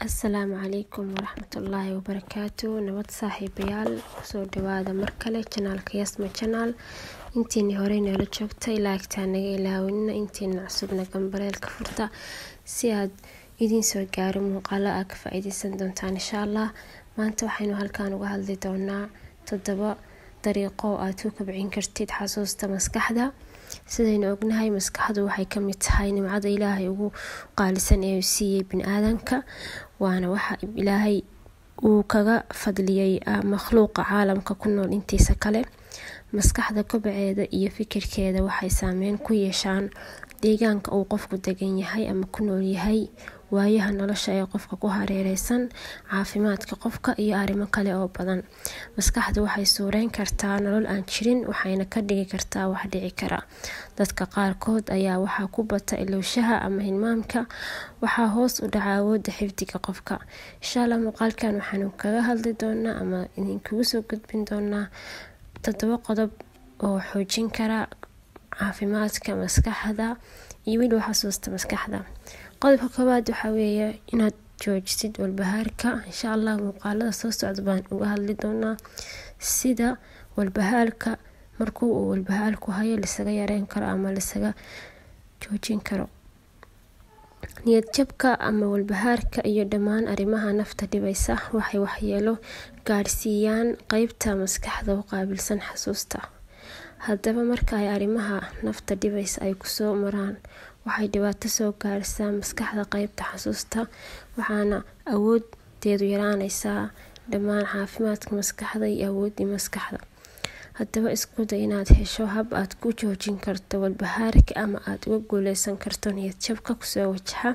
asalaamu calaykum waraxmatullaahi wabarakaatu nabad saaxiibayaal kusoo dhawaada mar kale janaalka yasma janaal intiini horey noola joogtay laagtaa naga ilaawanina intiina cusubna gambareelka furta si aad idiin soo gaaro muuqaalo aa ka faa-iideysan doontaan insha allah maanta waxaynu halkaan uga hadli doonaa toddoba dariiqo aad ku kabcin kartid xasuusta maskaxda sidaynu ognahay maskaxdu waxay kamid tahay nimcada ilaahay ugu qaalisan ee uu siiyey bini-aadanka waana waxa ilaahay uu kaga fadliyey makhluuqa caalamka ku nool intiisa kale maskaxda kobaceeda iyo fikirkeeda waxay saameyn ku yeeshaan deegaanka uu qofku degan yahay ama ku nool yahay waayaha nolosha ee qofka ku hareereysan caafimaadka qofka iyo arrimo kale oo badan maskaxdu waxay suureyn kartaa nolol aan jirin waxayna ka dhigi kartaa wax dhici kara dadka qaarkood ayaa waxaa ku bata ilowshaha ama hilmaamka waxaa hoos u dhaca awoodda xifdiga qofka inshaalla muuqaalkan waxaanu kaga hadli doonaa ama idinkugu soo gudbin doonaa toddoba qodob oo xoojin kara caafimaadka maskaxda iyo weliba xasuusta maskaxda qodobka koowaad waxaa weeye inaad joojisid walbahaarka insha allah muuqaalada soo socda baan uga hadli doonaa sida walbahaarka markuu uu walbahaarku hayo lisaga yareyn karo ama lisaga joojin karo niyadjabka ama walbahaarka iyo dhammaan arrimaha nafta dhibaysa waxay waxyeelo gaadhsiiyaan qeybta maskaxda u qaabilsan xasuusta haddaba marka ay arrimaha nafta dhibaysa ay kusoo maraan waxay dhibaato soo gaarsaa maskaxda qeybta xasuusta waxaana awoodeedu yaraaneysaa dhammaan caafimaadka maskaxda iyo awooddii maskaxda haddaba iskuda inaad hesho hab aad ku joojin karto walbahaarka ama aada uga guuleysan karto niyadjabka kusoo wajaxa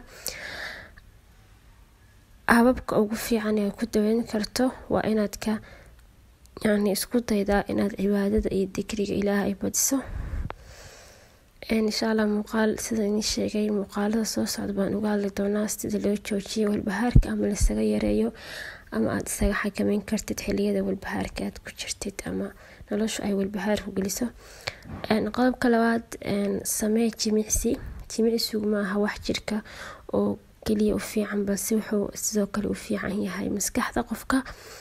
hababka ugu fiican ee ku daweyn karto waa inaad ka yani isku daydaa inaad cibaadada iyo digriga ilaah ay badiso insha allah muuqaal sida idin sheegay muuqaalada soo socda baan uga hadli doonaa sida loo joojiyo walbahaarka ama lasaga yareeyo ama aada isaga xakameyn kartid xiliyada walbahaarka aad ku jirtid ama noloshu ay walbahaarku geliso qodobka labaad samee jimicsi jimicsigu maaha wax jirka oo keliya u fiican balse wuxuu sidoo kale u fiican yahay maskaxda qofka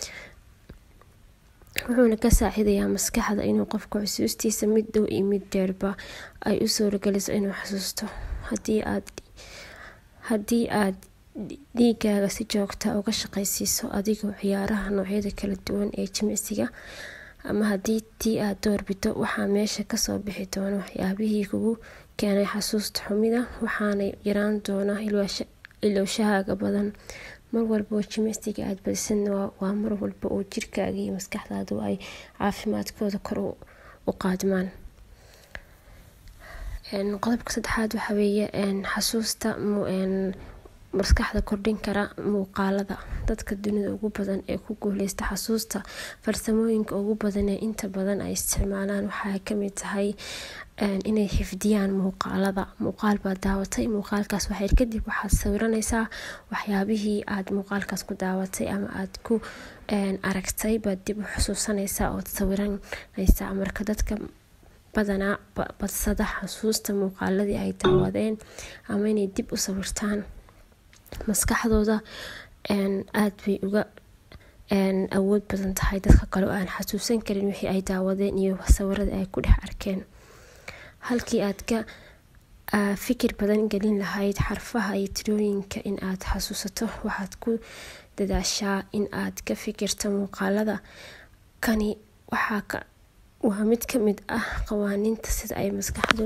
wuxuuna ka saaciidayaa maskaxda inuu qofka xusuustiisa mid dhow iyo mid dheerba ay u suurageliso inuu xasuusto hadii aad haddii aad dhiigaaga si joogta uga shaqaysiiso adigoo ciyaaraha noocyada kala duwan ee jimicsiga ama haddii tii aad doorbido waxaa meesha kasoo bixi doona waxyaabihii kugu keenay xasuusta xumida waxaana yaraan doona ilowshahaaga badan mar walba oo jimicsiga aada badisadna waa mar walba oo jirkaaga iyo maskaxdaadu ay caafimaadkooda kor u qaadmaan qodobka saddexaad waxaa weeye xasuusta maskaxda kordhin kara muuqaalada dadka dunida ugu badan ee ku guuleysta xasuusta farsamooyinka ugu badan ee inta badan ay isticmaalaan waxaa kamid tahay inay xifdiyaan muuqaalada muuqaal baad daawatay muuqaalkaas waxyar kadib waxaad sawiraneysaa waxyaabihii aad muuqaalkaas ku daawatay ama aad ku aragtay baad dib u xusuusaneysaa ood sawiraneysaa marka dadka badanaa badsada xasuusta muuqaaladii ay daawadeen ama inay dib u sawirtaan maskaxdooda aada bay uga awood badan tahay dadka kale oo aan xasuusan karin wixii ay daawadeen iyo sawiradii ay ku dhex arkeen halkii aad ka fikir badan gelin lahayd xarfaha iyo tirooyinka in aad xasuusato waxaad ku dadaashaa in aad ka fikirto muuqaalada kani waxaa waa mid ka mid ah qawaaniinta sida ay maskaxdu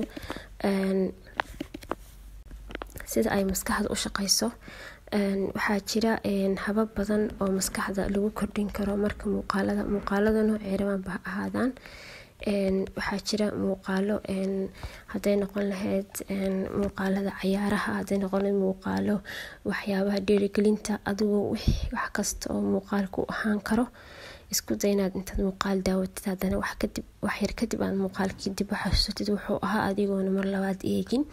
sida ay maskaxda u shaqeyso waxaa jira habab badan oo maskaxda lagu kordhin karo marka muuqaalada muuqaalada noocee rabaanba ha ahaadaan waxaa jira muuqaalo haday noqon lahayd muuqaalada cayaaraha haday noqon lahayd muuqaalo waxyaabaha dhiirigelinta adigoo wax kasta oo muuqaalku ahaan karo isku day inaad intaad muuqaal daawatid haddana waxyar kadib aad muuqaalkii dib u xasuusatid wuxuu ahaa adigoona mar labaad eegin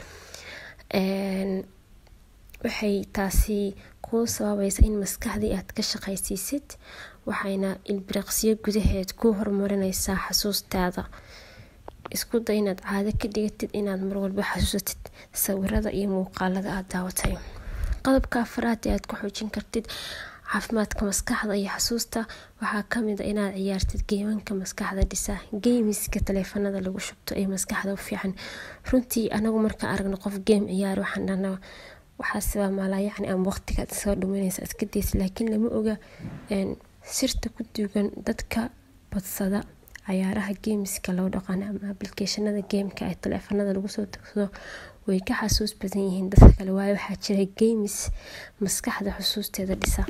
waxay taasi kuu sababaysa in maskaxdii aad ka shaqaysiisid waxayna ilbiriqsiyo gudaheed ku horumarineysaa xasuustaada isku day inaad caado ka dhigatid inaad marwalba xasuusatid sawirada iyo muuqaalada aada daawatay qodobka afaraad ee aad ku xoojin kartid caafimaadka maskaxda iyo xasuusta waxaa kamid a inaad ciyaartid geemanka maskaxda dhisa geemiska taleefanada lagu shubto ee maskaxda u fiican runtii anagu markaan aragno qof geem ciyaar waxaan dhahnaa waxaasibaa maalaa yacni ama waqtigaad soo dhumanaysa iska daysa laakiin lama oga sirta ku duugan dadka badsada cayaaraha geemiska loo dhaqano ama ablicationada geemka ee taleefanada lagu soo tagsado way ka xasuus badan yihiin dadka kale waayo waxaa jira geemis maskaxda xusuusteeda dhisa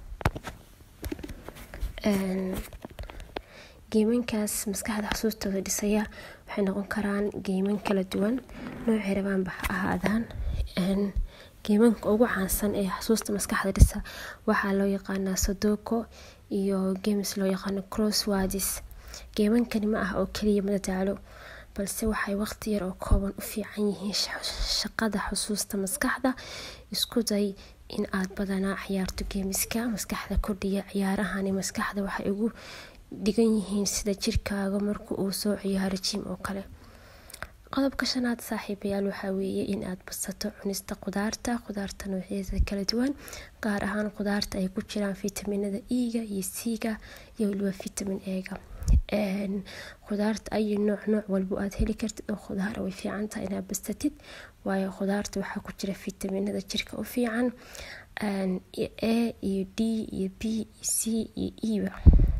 geemankaas maskaxda xusuustooda dhisaya waxay noqon karaan geeman kala duwan noocay rabaanba ha ahaadaan geemanka ugu caansan ee xasuusta maskaxda dhisa waxaa loo yaqaanaa sodoko iyo geemis loo yaqaano crosswords geemankani ma ah oo keliya madadaalo balse waxay waqti yar oo kooban u fiican yihiin shaqada xusuusta maskaxda isku day in aad badanaa ciyaarto geemiska maskaxda kordhiya ciyaarahani maskaxda waxay ugu dhigan yihiin sida jirkaaga marka uu soo ciyaaro jim oo kale qodobka shanaad saaxiibayaal waxaa weeye in aad badsato cunista qudaarta qudaarta noocyadeeda kala duwan gaar ahaan qudaarta ay ku jiraan fitaminada e-ga iyo c-ga iyo waliba vitamin e-ga khudaarta ayi nooc nooc walbo aad heli kartid oo khudaara way fiican tahay inaad bastatid waayo khudaarta waxaa ku jira fitaminada jirka u fiican a iyo d iyo b iyo c iyo eba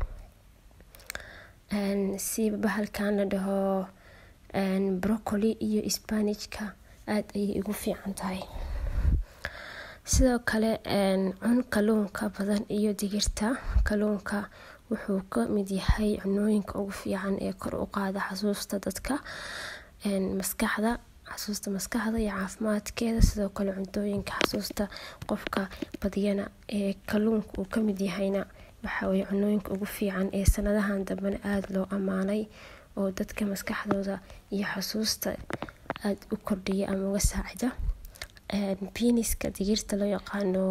si bahalkan la dhaho brocoli iyo spanijka aada ayay ugu fiican tahay sidoo kale cun kaluunka badan iyo digirta kaluunka wuxuu ka mid yahay cunooyinka ugu fiican ee kor u qaada xasuusta dadka maskaxda xasuusta maskaxda iyo caafimaadkeeda sidoo kale cuntooyinka xasuusta qofka badiyana ee kaluunka uu kamid yahayna waxaweye cunooyinka ugu fiican ee sanadahan dambena aada loo ammaanay oo dadka maskaxdooda iyo xasuusta aada u kordhiya ama uga saacida biniska digirta loo yaqaano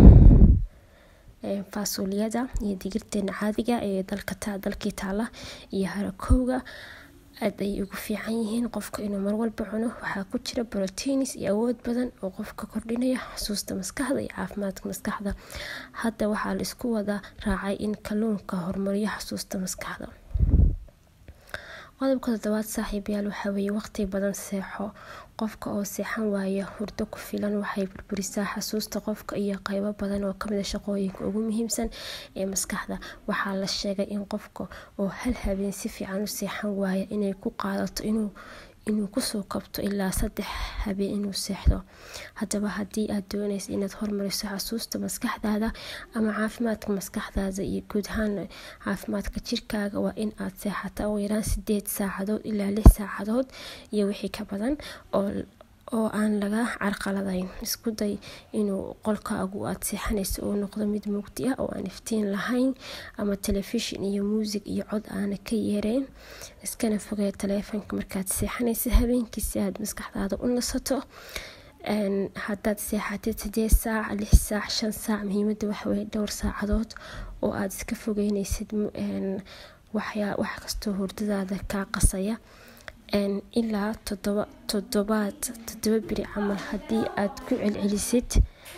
faasuuliyada iyo digirteena caadiga ee dalkii taala iyo harakowga aada ayay ugu fiican yihiin qofka inuu marwalba cuno waxaa ku jira brotiinis iyo awood badan oo qofka kordhinaya xusuusta maskaxda iyo caafimaadka maskaxda hadda waxaa la isku wada raacay in kaluunka horumariyo xusuusta maskaxda qodobka toddobaad saaxiibayaal waxaa weeye waqti badan seexo qofka oo seexan waaya hurdo ku filan waxay burburisaa xasuusta qofka iyo qeybo badan oo kamid a shaqooyinka ugu muhiimsan ee maskaxda waxaa la sheegay in qofka oo hal habeen si fiican u seexan waaya inay ku qaadato inuu inuu kusoo kabto ilaa saddex habeen inuu seexdo haddaba haddii aad doonaysa inaad hormariso xasuusta maskaxdaada ama caafimaadka maskaxdaada iyo guud ahaan caafimaadka jirkaaga waa in aad seexata ugu yaraan sideed saacadood ilaa lix saacadood iyo wixii ka badan oo oo aan laga carqaladayn isku day inuu qolkaagu aad seexanayso uu noqdo mid mugdi ah oo aan iftiin lahayn ama telefishin iyo muusig iyo cod aana ka yeereen iskana fogee taleefonka markaad seexanaysa habeenkii si aad maskaxdaada u nasato haddaad seexatid sideed saac lix saac shan saac muhiimada waxaweye dhowr saacadood oo aada iska fogeynaysid wax kastoo hurdadaada kaa qasaya ilaa todoba todobaad todoba beri camal haddii aad ku celcelisid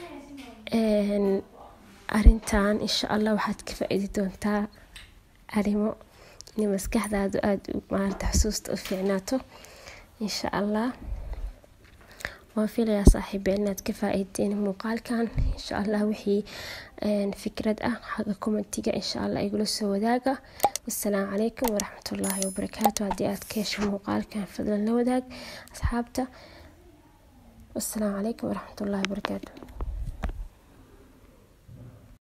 arintan insha allah waxaad ka faa-iidi doontaa arimo in maskaxdaadu aada maarata xusuusta u fiicnaato insha allah waan filayaa saaxiibe inaad ka faa-iideen muuqaalkan insha allah wixii fikrad ah xagga commentiga insha allah igula soo wadaaga wasalaamu calaykum waraxmatullaahi wabarakaatu haddii aad ka hesho muuqaalkan fadlan la wadaag asxaabta wasalaamu calaykum waraxmatullaahi wabarakaatu